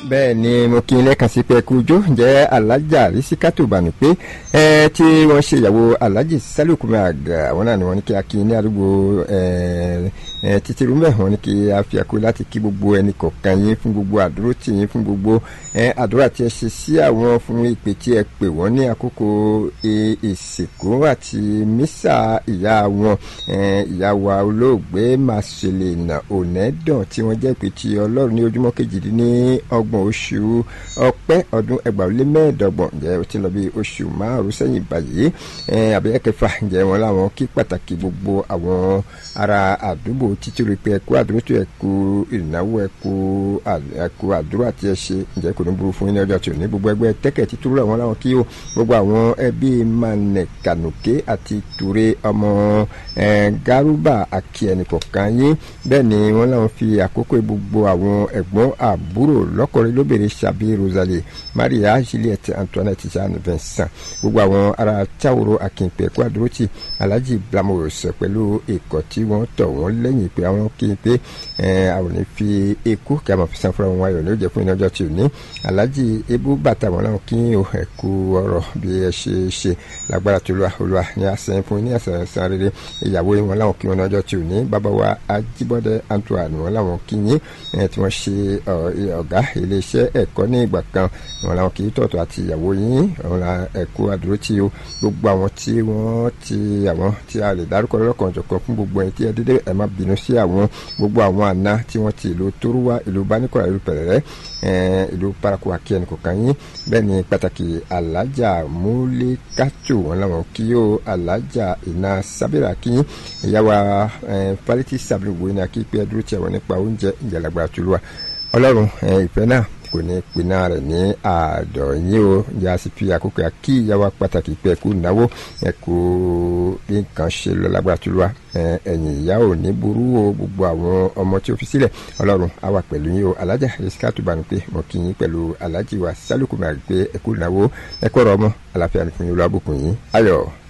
bẹ́ẹ̀ ni mo kí n lẹ́ẹ̀kan sí pé kú jó jẹ́ alájà rísíkátù bàmí pé ẹ tí wọ́n ṣe ìyàwó alájì sálùkùnmí àgà àwọn náà ni wọ́n ní kí a kí ní àdúgbò títí rúmẹ̀ wọ́n ní kí a fi àkó láti kí gbogbo ẹnì kọ̀ọ̀kan yín fún gbogbo àdúró tì yín fún gbogbo àdúrà tí ẹ ṣe sí àwọn fún ìpè tí ẹ pè wọ́n ní àkókò ìsìnkú àti mísà ìyá wọn ìyá wa olóògbé màṣẹlẹ̀ ònẹ́dàn tí wọ́n jẹ́ pé ti ọlọ́run ní ojúmọ́ kejìdínlọ́gbọ̀n oṣù ọpẹ́ ọdún ẹgbàá lé mẹ́ẹ̀ẹ́dọ́gbọ̀n ǹjẹ́ ó ti lọ bí oṣù márùn sẹ́yìn báyìí àbẹ̀yẹ kẹfà ǹjẹ́ wọn láwọn kí pàtàkì gbogbo àwọn ará àdúgbò títí rí pé ẹkú àdúró tó ẹkú ìnáwó ẹkú ẹkú àdúró àti ẹṣẹ ǹjẹ́ kò ní burú fún yín ní ọjọ́ tí ò ní gbogbo ẹgbẹ́ tẹ́kẹ̀ títúrú àwọn láwọn kí ó gbogbo àwọn ẹbí manẹ̀ kànùké àti ture ọmọ garuba akíẹnìkọ̀kan yín bẹ́ẹ̀ ni wọ́n láwọn fi àkókò gbogbo àwọn ẹ̀gbọ́n àbúrò lọ́kùnrin lóbìnrin ṣàbí rosalie maria juliette antoinette jeanne vincent gbogbo àwọn ará táwòrò akínpẹ̀ kó àdúrótì alhaji blamos pẹ̀lú ikọ̀ tí wọ́n tọ̀ wọ́n lẹ́yìn pé àwọn kí n pé àwọn ní fi ekú kí a máa fi san fúnra wọn ayọ̀ ní ó jẹ́ fún iná ọjọ́ tí ò ní alhaji ebu bàtà wọn láwọn kí o ẹ̀kú ọ̀rọ̀ bí ẹ ṣe ṣe lágbára tó lọ́wọ́ olúwa ní àṣẹ fún ní àṣẹ san rere ìyàwó wọn láwọn kí wọn ní ọjọ́ tí ò ní bàbá wa ajíbọ́dẹ antoine wọn láwọn kí yín tí wọ́n ṣe ọ̀gá iléeṣẹ́ ẹ̀kọ́ ní ìgbà kan wọn làwọn kì í tọ̀tọ̀ àti ìyàwó yín wọn la ẹ̀kọ́ àdúró tí o gbogbo àwọn tí wọ́n ti àwọn tí a lè dárúkọ lọ́kàn jọ̀kan fún gbogbo ẹni tí ẹ dédé ẹ má bínú sí àwọn gbogbo àwọn àna tí wọ́n ti ìlú tóruwá ìlú bánikọ̀rọ̀ ìlú pẹ̀rẹ̀rẹ̀ ìlú paraku àkí ẹnì kọ̀ọ̀kan yín bẹ́ẹ̀ ni pàtàkì alájà múlẹ́kàtò wọn làwọn kí o alájà iná sábẹ́rẹ́ àkíyín ìyàwó falẹ́tì sábẹ́rẹ́ wo ni akíkpé ẹdúró tí àwọn nípa oúnjẹ ìjàlágbá tó lùwà ọlọ́run ìfẹ́ náà kò ní pinna rẹ̀ ní àádọ́ yín o yà á sì fi àkókò àkí ìyàwó pàtàkì pé ẹ̀kú náwó ẹ̀kú bí nǹkan ṣe lọ lágbára tó lọ́wọ́ ẹ̀yìn ìyá ò ní burú o gbogbo àwọn ọmọ tí ó fi sílẹ̀ ọlọ́run á wà pẹ̀lú yín o alájà yẹsíká tó bá ní pé mo kí yín pẹ̀lú alájì wa sálùkù máa gbé ẹ̀kú náwó ẹ̀kọ́ ọ̀rọ̀ ọmọ àlàáfíà ní fún yín olú àbùkù yín ayọ̀.